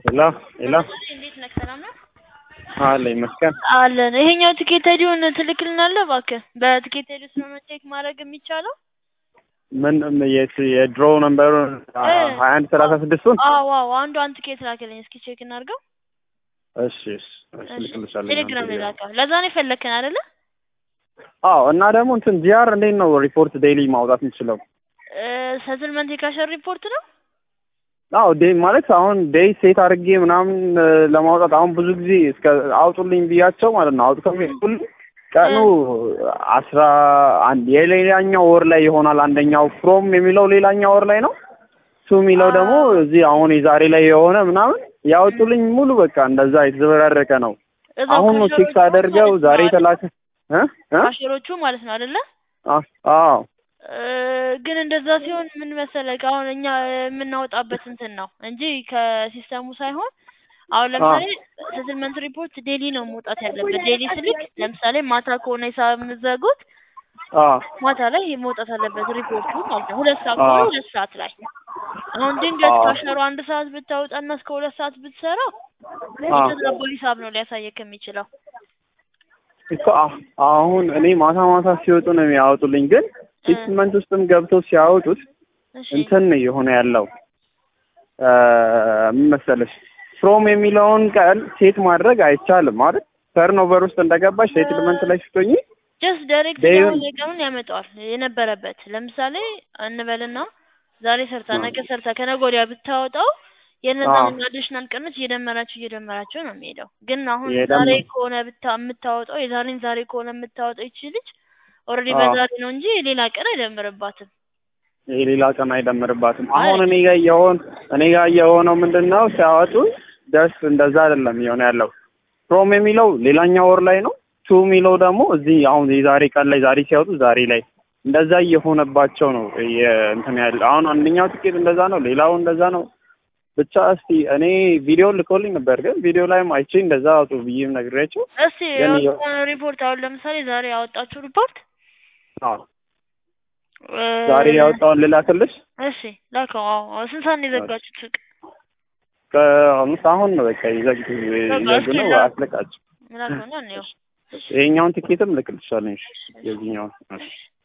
ሄሎ ሄሎ እንዴት ነህ? ሰላም ነው አለ ይመስገን። አለን። ይሄኛው ትኬት አይዲውን ትልክልናለህ እባክህ? በትኬት አይዲ ስለሆነ ቼክ ማድረግ የሚቻለው ምን የት የድሮ ነምበሩ ሀያ አንድ ሰላሳ ስድስቱን አዎ አዎ፣ አንዱ አንድ ትኬት ላክልኝ እስኪ ቼክ እናድርገው። እሺ እሺ እሺ ልክልሻለሁ። ቴሌግራም ላይ ላከው። ለዛ ነው የፈለግከን አይደለ? አዎ እና ደግሞ እንትን ጂአር እንዴት ነው ሪፖርት ዴይሊ ማውጣት የምችለው? ሰትልመንት የካሸር ሪፖርት ነው። አዎ ዴይ ማለት አሁን ዴይ ሴት አድርጌ ምናምን ለማውጣት አሁን ብዙ ጊዜ እስከ አውጡልኝ ብያቸው ማለት ነው አውጥተው የሚልኩልኝ ቀኑ አስራ አንድ የሌላኛው ወር ላይ ይሆናል። አንደኛው ፍሮም የሚለው ሌላኛው ወር ላይ ነው። ቱ የሚለው ደግሞ እዚህ አሁን የዛሬ ላይ የሆነ ምናምን ያወጡልኝ ሙሉ በቃ እንደዛ የተዘበራረቀ ነው። እዛው አሁን ነው ቼክ ሳደርገው ካሸሮቹ ዛሬ ማለት ነው የተላከ እ እ ካሸሮቹ ማለት ነው አይደለ? አ- አዎ እ፣ ግን እንደዛ ሲሆን ምን መሰለህ አሁን እኛ የምናወጣበት እንትን ነው እንጂ ከሲስተሙ ሳይሆን አሁን ለምሳሌ ሰትልመንት ሪፖርት ዴሊ ነው መውጣት ያለበት። ዴሊ ስልክ ለምሳሌ ማታ ከሆነ ሂሳብ የምትዘጉት አዎ ማታ ላይ መውጣት አለበት ሪፖርቱ ማለት ነው። ሁለት ሰዓት ከሆነ አዎ። ሁለት ሰዓት ላይ አሁን ድንገት አዎ። ካሸሩ አንድ ሰዓት ብታወጣና እስከ ሁለት ሰዓት ብትሰራው አዎ። የተዛባ ሂሳብ ነው ሊያሳየክ የሚችለው። እኮ አ- አሁን እኔ ማታ ማታ ሲወጡ ነው የሚያወጡልኝ፣ ግን ሲክስመንት ውስጥም ገብተው ሲያወጡት እሺ እንትን ነው የሆነ ያለው እ፣ ምን መሰለሽ ፍሮም የሚለውን ቀን ሴት ማድረግ አይቻልም ማለት ተርኖቨር ውስጥ እንደገባሽ ሴትልመንት ላይ ስትሆኚ ጀስት ዳይሬክት ዴይ- አሁን የቀኑን ያመጣዋል የነበረበት ለምሳሌ እንበልና ዛሬ ሰርታ ነገ ሰርታ ከነገ ወዲያ ብታወጣው የነዛን አዲሽናል ቀኖች እየደመራችሁ እየደመራችሁ ነው የሚሄደው። ግን አሁን የደመ- ዛሬ ከሆነ ብታ የምታወጣው የዛሬን ዛሬ ከሆነ የምታወጣው ይቺ ልጅ ኦልሬዲ አዎ። በዛሬ ነው እንጂ ሌላ ቀን አይደምርባትም። ይሄ ሌላ ቀን አይደምርባትም። አሁን እኔ ጋር የሆን እኔ ጋር የሆነው ምንድን ነው ሲያወጡ ደስ እንደዛ አይደለም የሆነ ያለው ፍሮም የሚለው ሌላኛው ወር ላይ ነው። ቱ የሚለው ደግሞ እዚህ አሁን የዛሬ ቀን ላይ ዛሬ ሲያወጡ ዛሬ ላይ እንደዛ እየሆነባቸው ነው የ- እንትን ያለ አሁን አንደኛው ትኬት እንደዛ ነው፣ ሌላው እንደዛ ነው። ብቻ እስቲ እኔ ቪዲዮ ልኮልኝ ነበር፣ ግን ቪዲዮ ላይም አይቼ እንደዛ አውጡ ብዬም ነግሬያቸው እስቲ ግን የ- የሆነ ሪፖርት አሁን ለምሳሌ ዛሬ ያወጣችሁ ሪፖርት አዎ እ፣ ዛሬ ያወጣውን ልላክልሽ። እሺ ላከው። አዎ አዎ። ስንት ሰዓት ነው የዘጋችሁት ሱቅ? ከአምስት አሁን ነው በቃ ይዘግ ይዘጉ እስኪ ነው ላ- አስለቃቸው። ላከውና እንየው። ይሄኛውን ትኬትም ልክልሻለኝ የዚህኛውን